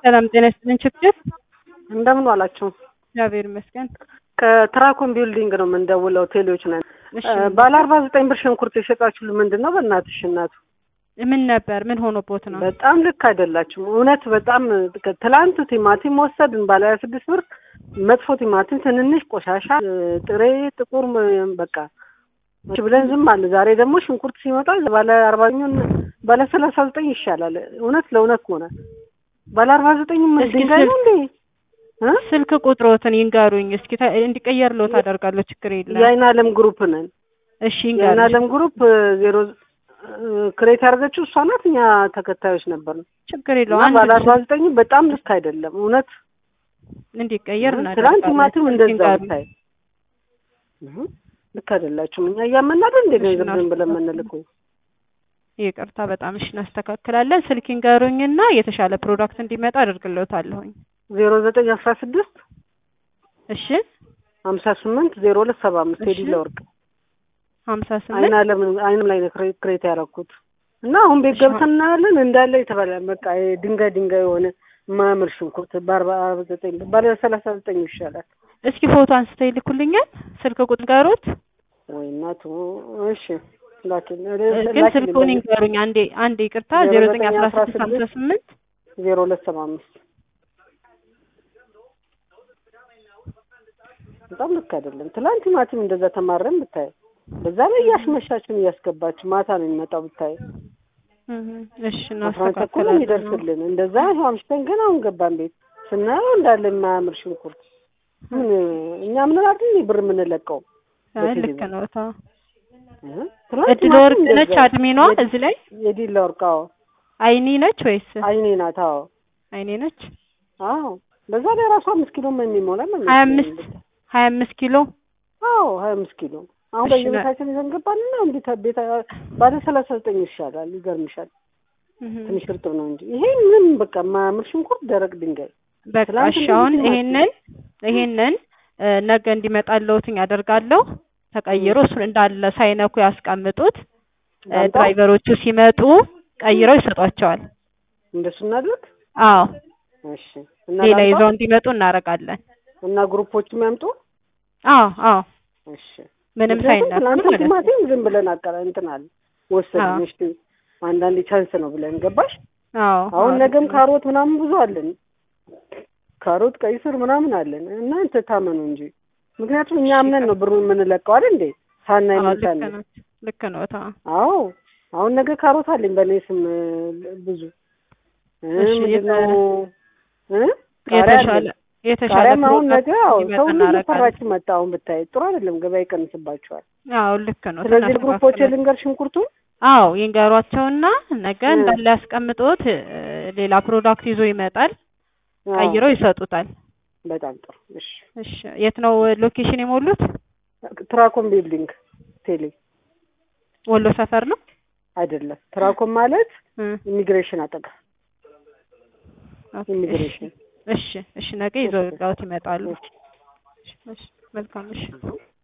ሰላም ጤና ይስጥልን። ችግር እንደምን ዋላችሁ? እግዚአብሔር ይመስገን። ከትራኮን ቢልዲንግ ነው የምንደውለው። ቴሌዎች ነን። እሺ ባለ አርባ ዘጠኝ ብር ሽንኩርት የሸጣችሁ ምንድን ነው? በእናትሽ እናቱ ምን ነበር? ምን ሆኖቦት ነው? በጣም ልክ አይደላችሁም። እውነት በጣም ትላንት ቲማቲም ወሰድን ባለ ሀያ ስድስት ብር መጥፎ ቲማቲም፣ ትንንሽ ቆሻሻ፣ ጥሬ ጥቁር በቃ እሺ ብለን ዝም አለ። ዛሬ ደግሞ ሽንኩርት ሲመጣ ባለ አርባኛውን ባለ ሰላሳ ዘጠኝ ይሻላል። እውነት ለእውነት ከሆነ ባለ አርባ ዘጠኝ ምን እስኪ ድንጋይ ነው እንዴ? እ? ስልክ ቁጥሮትን ይንገሩኝ እስኪ ታ- እንዲቀየርልዎት አደርጋለሁ። ችግር የለም። የአይን አለም ግሩፕ ነን። እሺ የአይን ይንገሩኝ። አለም ግሩፕ ዜሮ ክሬት ያደረገችው እሷ ናት። እኛ ተከታዮች ነበር ነው ችግር የለው። እና ባለ አንድ አርባ ዘጠኝ በጣም ልክ አይደለም እውነት እንዲቀየር ትናንት እናደርጋለን። ቲማቲም ስልክ እንደዛ ይንገሩኝ። ብታይ እህ፣ ልክ አይደላችሁም። እኛ እያመናደን እንደ እሺ፣ ገንዘብ ዝም ብለን እናስተካክል። የምንልከው ይቅርታ በጣም እሺ፣ እናስተካክላለን። ስልክ ይንገሩኝና የተሻለ ፕሮዳክት እንዲመጣ አደርግልዎታለሁኝ። ዜሮ ዘጠኝ አስራ ስድስት እሺ ሀምሳ ስምንት ዜሮ ሁለት ሰባ አምስት እሺ። ቴዲ ለወርቅ ሀምሳ አይን ስምንት አለም አይንም ላይ ነው ክሬ- ክሬት ያደረኩት እና አሁን ቤት እሺ፣ ገብተን እናያለን እንዳለ የተባለ በቃ ይሄ ድንጋይ ድንጋይ የሆነ የማያምር ሽንኩርት በአርባ ዘጠኝ ባለ ሰላሳ ዘጠኝ ይሻላል። እስኪ ፎቶ አንስተው ይልኩልኛል። ስልክ ቁጥር ጋሮት ወይ እናቱ እሺ ላኪን ግን ስልኩን ይንገሩኝ። አንዴ አንዴ ይቅርታ ዜሮ ዘጠኝ አስራ ስድስት ሀምሳ ስምንት ዜሮ ሁለት ሰባ አምስት በጣም ልክ አይደለም። ትላንት ቲማቲም እንደዛ ተማረን ብታይ፣ በዛ ላይ እያስመሻችን እያስገባችሁ ማታ ነው የሚመጣው ብታይ፣ እሺ አስራ አንድ ተኩል ነው እናስተካክላለን። የሚደርስልን። እንደዛ ይኸው አምሽተን ገና አሁን ገባን ቤት ስናየው እንዳለ የማያምር ሽንኩርት ምን እኛ ምን አይደል ብር የምንለቀው አይ ልክ ነው። ታ እ? ትላንት እድል ቲማቲም ወርቅ ነች እንደዛ አድሚኗ እዚህ ላይ የዲላ ወርቅ አዎ፣ አይኒ ነች ወይስ አይኔ ናት አዎ አይኔ ነች? አዎ በዛ ላይ ራሱ አምስት ኪሎ የሚሞላ ነው ሀያ አምስት ሀያ አምስት ኪሎ አዎ ሀያ አምስት ኪሎ አሁን እሺ፣ በየቤታችን ይዘን ገባንና እንዴት ቤታ ባለ ሰላሳ ዘጠኝ ይሻላል ይገርምሻል ትንሽ እርጥብ ነው እንጂ ይሄ ምን በቃ የማያምር ሽንኩርት ደረቅ ድንጋይ በቃ ትላንት እሺ። አሁን እንደዚህ ይሄንን ይሄንን እ፣ ነገ እንዲመጣልዎትኝ አደርጋለሁ። ተቀይሮ እሱን እንዳለ ሳይነኩ ያስቀምጡት። እ፣ ዳምጣው? ድራይቨሮቹ ሲመጡ ቀይረው ይሰጧቸዋል። እንደሱ እናድርግ አዎ እሺ እና ሌላ ላምጣው? ይዘው እንዲመጡ እናደርጋለን። እና ግሩፖች የሚያምጡ አዎ አዎ እሺ ምንም ምክንያቱም ሳይነኩ ትናንት ማለት ነው። ቲማቲም ዝም ብለን አቀረ እንትን አለ ወሰድን አዎ። እሺ አንዳንዴ ቻንስ ነው ብለን ገባሽ አዎ አሁን አዎ፣ ነገም ልክ ነው። ካሮት ምናምን ብዙ አለን ካሮት ቀይ ስር ምናምን አለን እናንተ ታመኑ እንጂ ምክንያቱም እኛ አምነን ነው ብሩን የምንለቀው አይደል እንዴ ሳናይ አዎ ምን ልክ ሳናይ ነው ልክ ነው። ታ አዎ አሁን ነገ ካሮት አለኝ በእኔ ስም እ፣ ብዙ እ፣ እሺ፣ ምንድነው እ ቃሪያ የተሻለ አለኝ የተሻለ ቃሪያም አሁን ነገ ፕሮዳክት አዎ እንዲመጣ ሰው ሁሉ እናደርጋለን። እየፈራችሁ መጣ አሁን ብታይ ጥሩ አይደለም ገበያ ይቀንስባቸዋል አዎ ልክ ነው። ስለዚህ ግሩፖች እናስተካክላለን። ልንገር ሽንኩርቱን አዎ ይንገሯቸውና ነገ እ። እንዳለ ያስቀምጡት። እ፣ ሌላ ፕሮዳክት ይዞ ይመጣል። አዎ፣ ቀይረው ይሰጡታል። በጣም ጥሩ እሺ እሺ የት ነው ሎኬሽን የሞሉት? ትራኮም ቢልዲንግ ቴሌ ወሎ ሰፈር ነው። አይደለም ትራኮም ማለት እ፣ ኢሚግሬሽን አጠገብ ኦኬ፣ ኢሚግሬሽን እሺ እሺ ነገ ይዘው እሺ። ይዘውት ይመጣሉ። እሺ። እሺ፣ መልካም እሺ